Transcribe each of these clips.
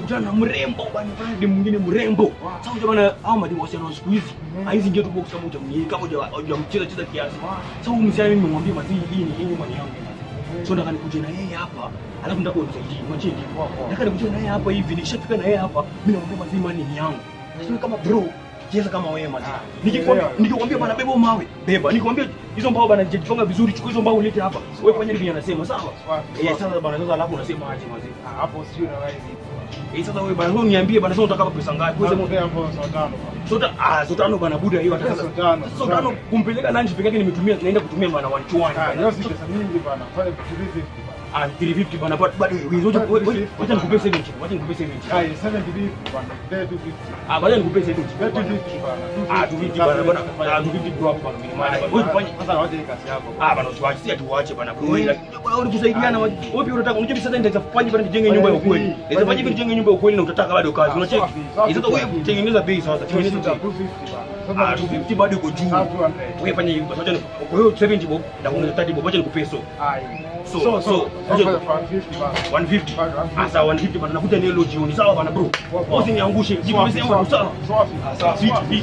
nikakutana na mrembo bana pale demu mwingine mrembo sasa unajua bana hao madimu wasichana wa siku hizi hizi ndio tu box kama hujamnyii kama huja- hujamcheza cheza kiasi sasa huyu mzee mimi nimemwambia mazi hii ni hii mali yangu so nataka nikuje na yeye hapa alafu nataka unisaidie imagine nataka nikuje na yeye hapa hivi nikishafika na yeye hapa mimi namwambia mazi mali ni yangu sasa kama bro cheza kama wewe mazi nikikwambia nikikwambia bana beba mawe beba nikikwambia hizo mbao bana jifunga vizuri chukua hizo mbao ulete hapa wewe fanya hivi anasema sawa eh sasa bana sasa alafu unasema aje mazi hapo sio na rise Eh, sasa wewe bana, wewe niambie bana, sasa unataka pesa ngapi? Wewe sema hapo hapo sawa tano sota ah, sota tano bana buda hiyo ataka. Sasa tano, Sasa tano tano. kumpeleka lunch peke yake nimetumia naenda kutumia bana 120. ah hiyo si pesa mingi bana fanya 350 bana Ah, 350 bana, but bado wewe zote wewe wacha nikupe 70. Wacha nikupe 70. ah 70 bana there 250 Ah, baada nikupe 70. there 250 bana Ah, 250 bana, bana. Ah, 250 bro hapo bana. Mimi maana wewe fanye sasa waje kazi yako Ah, bana usiwache, si atuache bana. Wewe wewe unakusaidiana wewe pia unataka unajua sasa nitaweza kufanya bana nijenge nyumba ya ukweli. Nitaweza fanya hivi nijenge nyumba ya ukweli na utataka bado kazi. Unacheki? Eh, Sasa wewe tengeneza bei sasa. Tengeneza bei. 250 Ah, bana 250 bado iko juu. Sasa 200. Wewe fanya hivi basi, wacha ni- kwa hiyo 70 bob na kuongeza 30 bob, wacha nikupe so. ai So, so so, so wacha- 150 bana 150. Bado 150. Ah, sawa 150 bana, nakuja ni leo jioni. Sawa bana bro. Usiniangushe. Jipumzishe sawa. Ah, sawa. Sweet, sweet.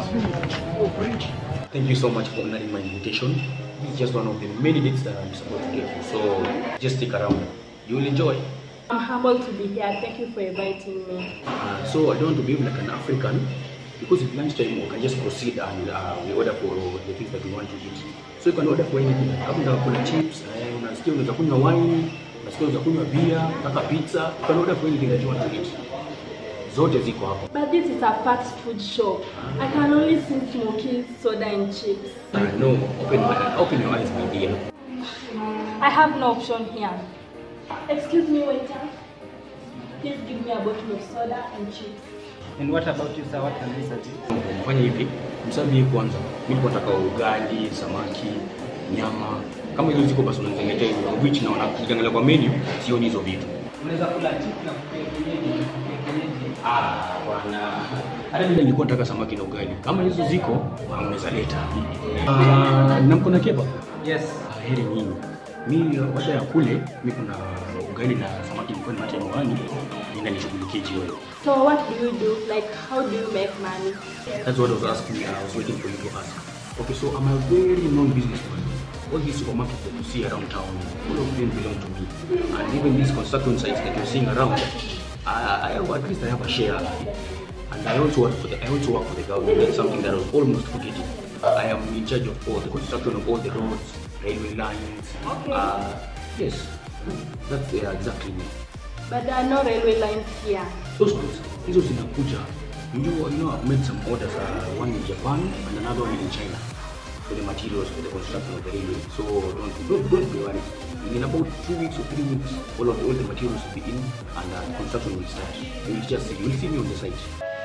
Thank you so much for honoring my invitation. This is just one of the many dates that I'm supposed to get. So just stick around. You will enjoy. I'm humbled to be here. Thank you for inviting me. Uh, so I don't want to behave like an African because at lunchtime we can just proceed and uh, we order for the things that we want to eat. So you can order for anything. Kama unataka kula chips, eh, unasikia unaweza kunywa wine, unasikia unaweza kunywa beer, unataka pizza, you can order for anything that you want to eat. Zote ziko hapo. But this is a fast food shop. I can only see smokies, soda, and chips. I know. Open my open your eyes, my dear. I have no option here. Excuse me, waiter. Please give me a bottle of soda and chips. And what about you, sir? What can we serve you? Mfanye hivi, msabi kwanza. Mimi nilikuwa nataka ugali, samaki, nyama. Kama hizo ziko basi unaniletea hizo. Which naona ukiangalia kwa menu sioni hizo vitu. Unaweza kula chips na kupe kienyeji, kupe kienyeji. Ah, bwana. Hata mimi nilikuwa nataka samaki na ugali. Kama hizo ziko, ah, unaweza leta. Ah, na mko na kebab? Yes. Ah, heri nyinyi. Mimi baada ya kule, mimi kuna ugali na samaki nilikuwa nimeacha nyumbani. Nenda nishughulikie jioni. So what do you do? Like, how do you make money? That's what I was asking. I was waiting for you to ask. Okay, so I'm a very known businessman. All these supermarkets that you see around town, all of them belong to me. And even these construction sites that you're seeing around, I, I have, at least I have a share. And I also work for the I also work for the government. That's something that I was almost forgetting. I am in charge of all the construction of all the roads, railway lines. Okay. Uh, yes, that's uh, exactly me. But there are no railway lines here. Those ones, hizo zinakuja. You know, you know, I've made some orders, uh, one in Japan and another one in China for the materials for the construction of the railway. So don't, don't, don't be worried. In about two weeks or three weeks, all of the, all the materials will be in and uh, construction will start. You will just see, you will see me on the site.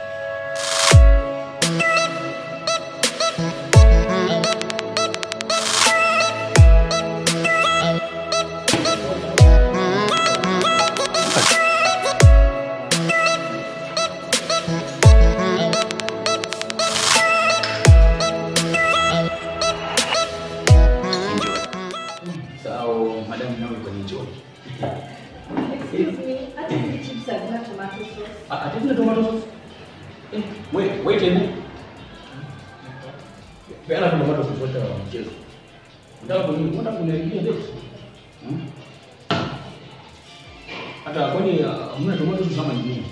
Enjoy. So, madam, now you can enjoy. Excuse me, I think the chips are not tomato sauce. I, I didn't tomato sauce. Eh, wait, wait, Ebu. Peana tomato sauce wote wa mchezo. Unataka kuni, unataka kuniharibia date? Hmm? Hata kwani uh, hamna tomato sauce kama nyingine?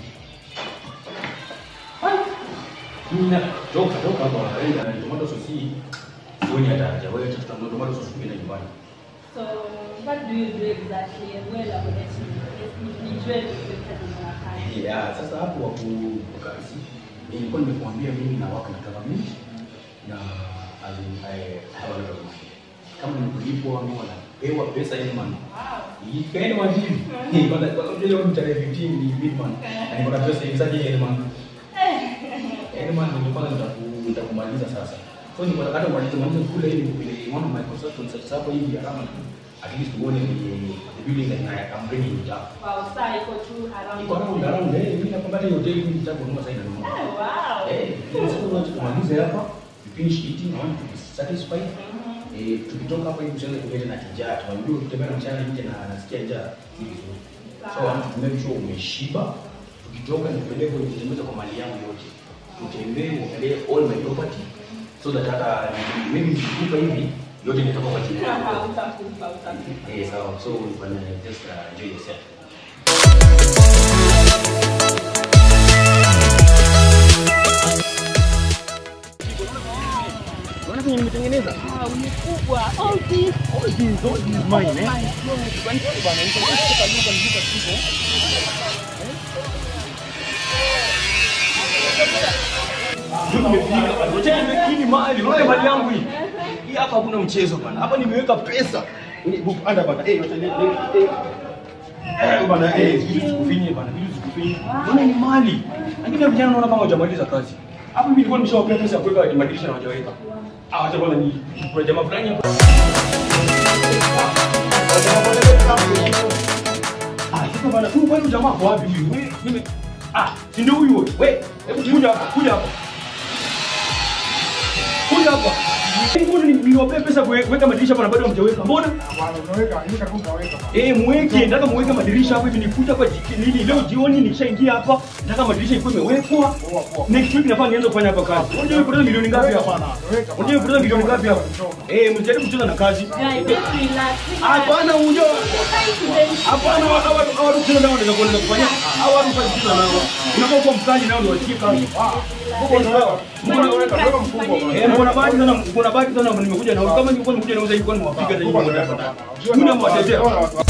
Hai. Nina toka toka hapa wanaenda na tomato sauce hii. Sioni hata haja. Wewe tafuta tomato sauce nyingine nyumbani. So, what do you do exactly? And where are you Nijue kazi Yeah, sasa hapo waku kazi nilikuwa nimekuambia mimi na wako na government na as in, I have a lot of money. Kama nilipwa ama wanapewa pesa ile man. Wow. Ikaeni wajibu. Ni kwa kwa sababu leo ni tarehe 15 ni big man. Na niko na pesa hivi sasa ile man. Ile man nilipanga nitaku- nitakumaliza sasa. So niko nataka kumaliza maliza kule ili kupile one of my consultants sasa hapo hivi around at least uone the the building that I am bringing it up. Wow, saa iko tu around. Iko around around eh mimi nakwambia hata hoteli mimi nitaka kununua sasa inanunua. Oh, wow. Eh, sasa unataka kumaliza hapa, you finish eating, I want to be satisfied. Eh, tukitoka hapa hivi usianze kuleta na kijaa. Tunajua ukitembea mchana nje na nasikia njaa si vizuri. So I want to make sure umeshiba. nikitoka nipeleke nitembeza kwa mali yangu yote utembee uangalie all my property so that hata maybe nikikupa hivi yote nitakuwa kwa jina yangu Utakufa, utakufa. eh sawa so you can uh, just uh, enjoy yourself Unaona venye nimetengeneza? Ah, umekubwa. All this. All these, all these mine, eh? Nimekini mali, unaona mali yangu hii. Hii hapa hakuna mchezo bana. Hapa nimeweka pesa. Anda bana. Eh, wacha ni- eh, eh, bana, eh, vitu zikufinye bana, vitu zikufinye. Unaona ni mali. Lakini vijana naona kama hujamaliza kazi. Hapo mimi nilikuwa nimeshawapea pesa ya kuweka madirisha na hawajaweka. Ah, wacha bwana ni kuna jamaa fulani hapa. Ah, sasa bana, huyu kwani jamaa kwa wapi huyu? Wewe mimi ah, si ndio huyu wewe? Wewe, hebu kuja hapa, kuja hapa. Kuja hapa. Mbona ni- niwapee pesa kuwe- kuweka madirisha hapa na bado hamjaweka? Mbona? Bwana unaweka, hivi karibu unaweka. Eh, mweke, nataka muweke madirisha hapa hivi nikuja hapa jiki- nini leo jioni nikishaingia hapa, nataka madirisha ikuwe imewekwa. Poa, poa. Next week nafaa nianze kufanya hapa kazi. Unajua nimepoteza milioni ngapi hapa? Bwana, unaweka. Unajua nimepoteza milioni ngapi hapa? Eh, mjaribu kucheza na kazi. Guys, just relax. Hapana, unajua Try to them. Hapana, hawa hawa hawa kucheza nao wanaweza kuenda kufanya. Hawa watu kwa kucheza nao. Unafaa kuwa mkali nao ndio wasikie kazi. Mbona unaweka? Unaweka mkubwa bwana. Eh, mbona bahati sana, mbona bahati sana nimekuja na kama ningekuwa nimekuja na uzai kwa niwapiga hata Mkubwa nyinyi unaweka hapa. bwana. Mimi namwatetea. Unaona watu-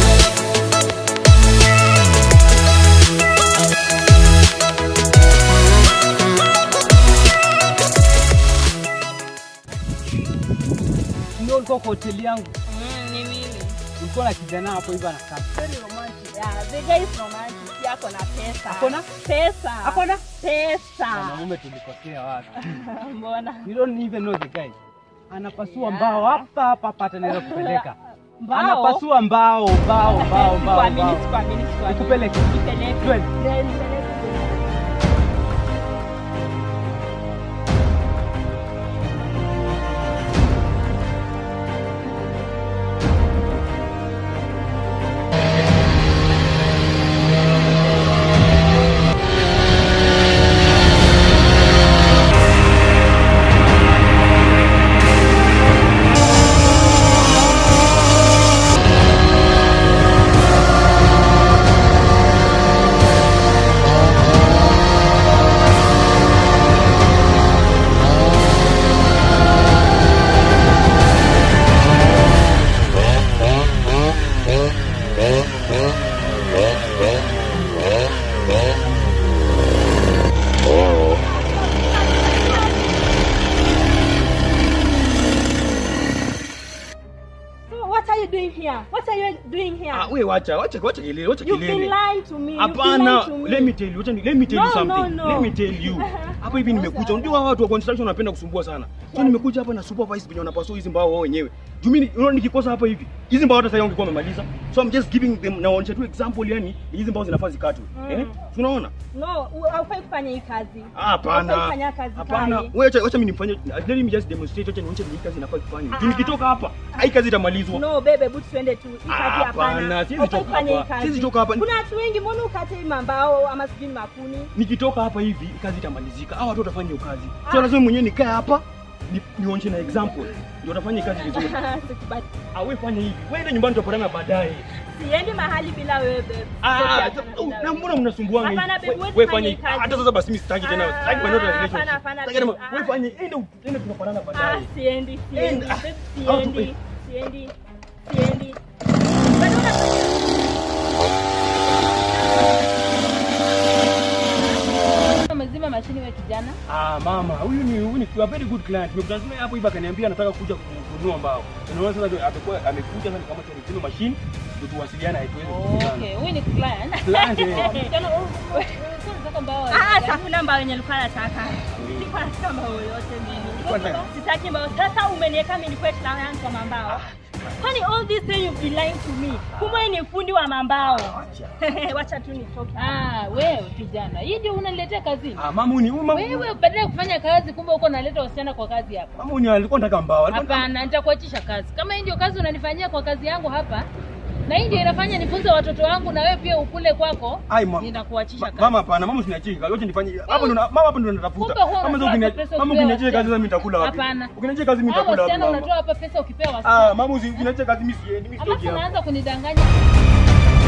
Ndio ulikuwa kwa hoteli yangu. Mm, ni mimi. Ulikuwa na kijana hapo hivyo anakaa. Very romantic. Yeah, the guy is romantic. Yako na pesa. Akona? Pesa. Akona? Pesa. Wanaume tulikosea wapi? Mbona? You don't even know the guy. Anapasua mbao hapa hapa hapa atanaweza kupeleka. Mbao? Anapasua mbao, mbao, mbao, mbao, Sikuamini, mbao. sikuamini, sikuamini. Nikupeleke. Nipeleke. Twende. Yeah, nipeleke. So what are you doing here? What are you doing here? Ah, wewe wacha, wacha, wacha kelele, wacha You've been kelele. lying to me. You've been lying Hapana, to me. let me tell you, wacha ni- let me tell you No, something. no, no. Let me tell you. Hapa hivi nimekuja. Unajua hawa watu wa construction wanapenda kusumbua sana. So nimekuja hapa na supervise venye wanapasua hizi mbao wao wenyewe. Juu mimi unaona nikikosa hapa hivi. Hizi mbao hata sasa ungekuwa umemaliza. So I'm just giving them naonyesha tu example yani hizi mbao zinafaa zikatwe. Mm. Eh? Tunaona? No, u- haufai kufanya hii kazi. Hapana. Haufai kufanya kazi Hapana. pale. Wewe acha acha mimi nifanye. Let me just demonstrate acha nionyeshe vile hii kazi inafaa kufanywa. Juu nikitoka hapa, hii kazi itamalizwa. No, bebe, hebu tuende tu. Hii kazi Hapana, hapana. siwezi Haufai toka kufanya hii hapa. kazi. Siwezi toka hapa. Kuna watu wengi, mbona ukate hii mambao ama sijui ni makuni? nikitoka hapa hivi kazi itamalizika. Hawa watu watafanya hiyo kazi. So lazima mwenyewe nikae hapa ni, nionyeshe na example ndio watafanya kazi vizuri. Sikubali. Ah, wewe fanya hivi. Wewe ende nyumbani tutapatana baadaye. Siendi mahali bila wewe, babe. Ah, Sitaki hapana bila na wewe. mbona mnasumbuanga hivi? Hapana, babe, We- huwezi Wewe fanya fanya hii hivi. kazi. Hata sasa basi mimi sitaki tena. Ah, Sitaki kwenda hapana, relationship. hapana, Sitaki tena. babe. Wewe Ah. fanya ende ende tunapatana Ah, baadaye. siendi, siendi. Enda. Babe, Au tu- Siendi, siendi, siendi. Bado unafanya Umezima mashini we kijana. Ah, mama, huyu ni huyu ni a very good client. Nimekutana naye hapo hivi akaniambia anataka kuja kununua mbao. Unaona sasa ndio amekuwa amekuja sasa kama tunakuwa machine ndio tuwasiliane haituwezi kukutana. Okay, huyu ni client. Client, eh. Kijana, wewe unataka mbao. Ah, hakuna mbao yenye nilikuwa nataka. Sikuwa nataka mbao yoyote mimi. Sitaki mbao. Sasa umeniweka mimi nikuwe client wa mambao. Kwani all this time you've been lying to me. Kumbe ni fundi wa mambao. Wacha tu nitoke. Ah, wewe kijana. Hii ndio unaniletea kazini. Ah, mama huyu ni huyu mama. Wewe badala ya kufanya kazi kumbe uko unaleta wasichana kwa kazi hapa. Mama huyu alikuwa anataka mbao. Alikuwa Hapana, nitakuachisha kazi. Kama hii ndio kazi unanifanyia kwa kazi yangu hapa, Na hii ndio inafanya nifunze watoto wangu na wewe pia ukule kwako. Ai, ma- Nitakuachisha Ma- kazi. Mama hapana, mama usiniachie kazi. Wacha nifanye. Hapo ndo na- mama hapo ndo natafuta. Kumbe huwa Mama sasa unatoa ukini- pesa mama ukipewa ukiniachia kazi wasichana. sasa mimi nitakula wapi? Hapana. Ukiniachia kazi mimi Hao nitakula wapi? wasichana mama? unatoa hapa pesa ukipewa Ah, wasichana. mama usiniachie kazi mimi siendi, mimi Alafu sitoki hapa. unaanza kunidanganya.